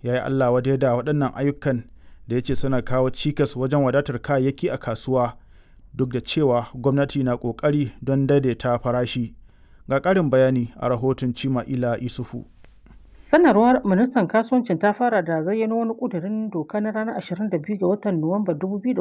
ya yi allah wadai da waɗannan ayyukan da ya ce suna kawo cikas wajen wadatar kayayyaki a kasuwa duk da cewa gwamnati na ƙoƙari don daidaita farashi ga ƙarin bayani a rahoton cima ila isufu sanarwar ministan kasuwancin ta fara da zayyano wani ƙudurin doka na ranar 22 ga watan nuwamba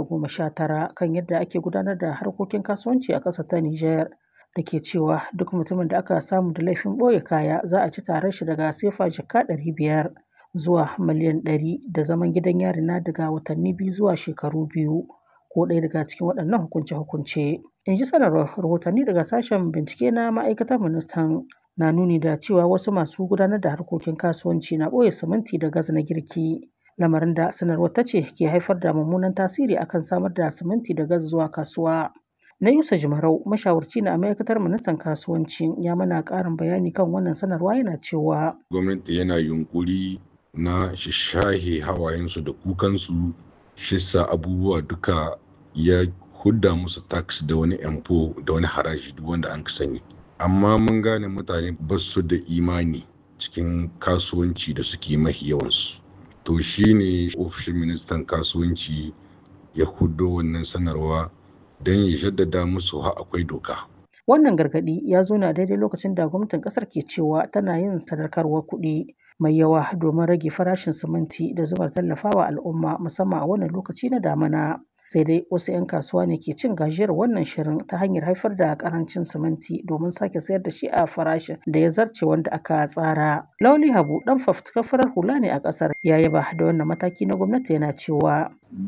2019 kan yadda ake gudanar da harkokin kasuwanci a ƙasar ta nijar da ke cewa duk mutumin da aka samu da laifin ɓoye kaya za a ci tarar shi daga sefa jaka 500 zuwa miliyan 100 da zaman gidan yari na daga watanni biyu zuwa shekaru biyu ko ɗaya daga cikin waɗannan hukunce-hukunce. In ji sanarwar rahotanni daga sashen bincike na ma'aikatar ministan na nuni da cewa wasu masu gudanar da harkokin kasuwanci na ɓoye siminti da gas na girki. Lamarin da sanarwar ta ce ke haifar da mummunan tasiri akan samar da siminti da gas zuwa kasuwa. Na Yusa Jimarau, mashawarci na ma'aikatar ministan kasuwanci ya mana ƙarin bayani kan wannan sanarwa yana cewa. Gwamnati yana yunkuri na shishahe hawayensu da kukansu shissa abubuwa duka ya hudda musu tax da wani empo da wani haraji duk wanda an sani amma mun gane mutane ba su da imani cikin kasuwanci da suke mahi yawansu to shine ofishin ministan kasuwanci ya huddo wannan sanarwa don ya jaddada musu ha akwai doka wannan gargadi ya zo na daidai lokacin da gwamnatin kasar ke cewa tana yin sadarkarwar kuɗi mai yawa domin rage farashin siminti da zumar tallafawa al'umma musamman a wannan lokaci na damana sai dai wasu 'yan kasuwa ne ke cin gajiyar wannan shirin ta hanyar haifar da karancin siminti domin sake sayar da shi a farashin da ya zarce wanda aka tsara. Lauli Habu dan fafutukar farar hula ne a kasar ya yaba da wannan mataki na gwamnati yana cewa.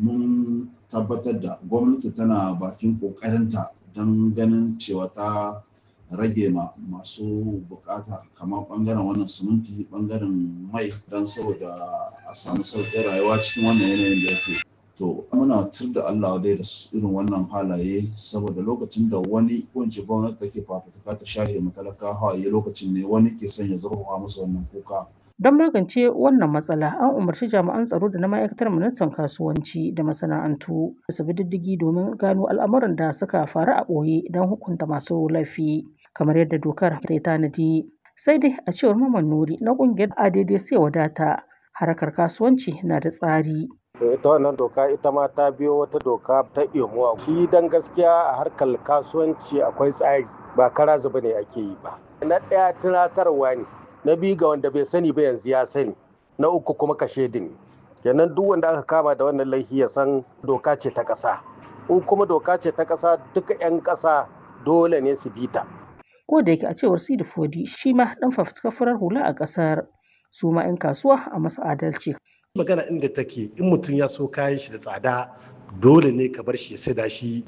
Mun tabbatar da gwamnati tana bakin kokarinta don ganin cewa ta rage ma masu bukata kamar bangaren wannan siminti bangaren mai don saboda a samu sauƙin rayuwa cikin wannan yanayin da yake to muna tur da Allah dai da irin wannan halaye saboda lokacin da wani wance gwamnati take fafutuka ta shahe matalaka hawaye lokacin ne wani ke son ya zurfafa musu wannan kuka Don magance wannan matsala, an umarci jami'an tsaro da na ma'aikatar ministan kasuwanci da masana'antu da su bi diddigi domin gano al'amuran da suka faru a ɓoye don hukunta masu laifi, kamar yadda dokar ta tanadi. Sai dai a cewar Maman Nuri na ƙungiyar ADD sai wadata, harkar kasuwanci na da tsari. ita wannan doka ita ma ta biyo wata doka ta imuwa shi dan gaskiya a harkar kasuwanci akwai tsari ba kara zuba ne ake yi ba na ɗaya tunatarwa ne na biyu ga wanda bai sani ba yanzu ya sani na uku kuma kashe din kenan duk wanda aka kama da wannan laifi ya san doka ce ta ƙasa in kuma doka ce ta ƙasa duka 'yan ƙasa dole ne su bi ta Ko da yake a cewar Sidi Fodi shi ma ɗan fafutukar farar hula a ƙasar su ma 'yan kasuwa a masu adalci. magana inda take in mutum ya so kayan shi da tsada dole ne ka bar shi ya saida shi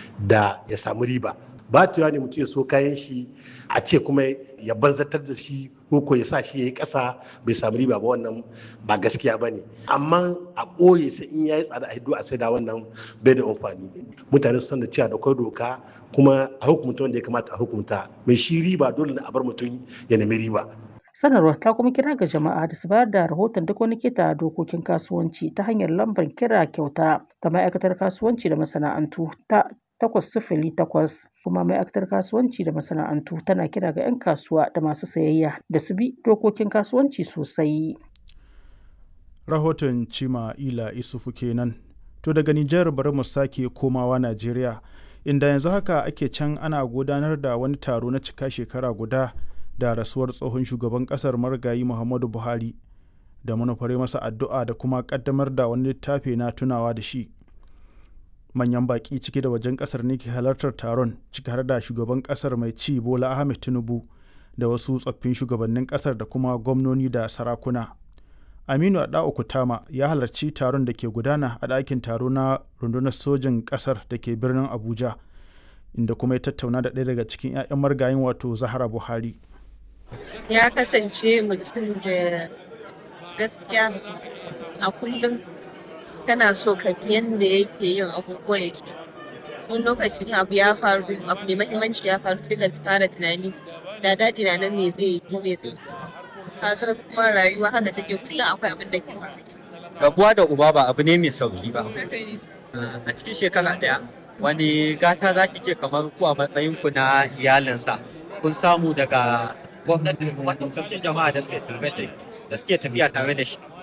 da ya samu riba ba ne mutum ya so kayan shi a ce kuma ya banzatar da shi ko ya sa shi ya yi ƙasa bai samu riba ba wannan ba gaskiya ba ne amma a ɓoye sai in ya yi tsada a hiddo a saida wannan bai da amfani mutane su san da cewa da kwai doka kuma a hukumta wanda ya kamata a hukumta mai shi riba dole ne a bar mutum ya nemi riba Sanarwar ta kuma kira ga jama'a da su bayar da rahoton duk wani keta dokokin kasuwanci ta hanyar lambar kira kyauta ta ma'aikatar kasuwanci da masana'antu ta takwas sifili takwas kuma ma'aikatar kasuwanci da masana'antu tana kira ga 'yan kasuwa da masu sayayya da su bi dokokin kasuwanci sosai. Rahoton Cima Ila Isufu kenan. To daga Nijar bari mu sake komawa Najeriya inda yanzu haka ake can ana gudanar da wani taro na cika shekara guda da rasuwar tsohon shugaban kasar marigayi muhammadu buhari da manufare masa addu'a da kuma kaddamar da wani littafi na tunawa da shi manyan baki ciki da wajen kasar ne ke halartar taron ciki har da shugaban kasar mai ci bola ahmed tinubu da wasu tsoffin shugabannin kasar da kuma gwamnoni da sarakuna aminu adao kutama ya halarci taron da ke gudana a ɗakin taro na rundunar sojin kasar da ke birnin abuja inda kuma ya tattauna da ɗaya daga cikin 'ya'yan margayin wato zahara buhari ya kasance mutum da gaskiya a kullum kana so ka bi yadda yake yin abubuwan yake wani lokacin abu ya faru abu mai mahimmanci ya faru sai ka fara tunani da daji na nan me zai yi ko me zai yi kuma rayuwa haka take kullum akwai abin da ke rabuwa da uba ba abu ne mai sauki ba a cikin shekara daya wani gata za ki ce kamar ku a matsayin ku na iyalinsa kun samu daga gwamnati da kuma ɗaukacin jama'a da suke tafiya da suke tafiya tare da shi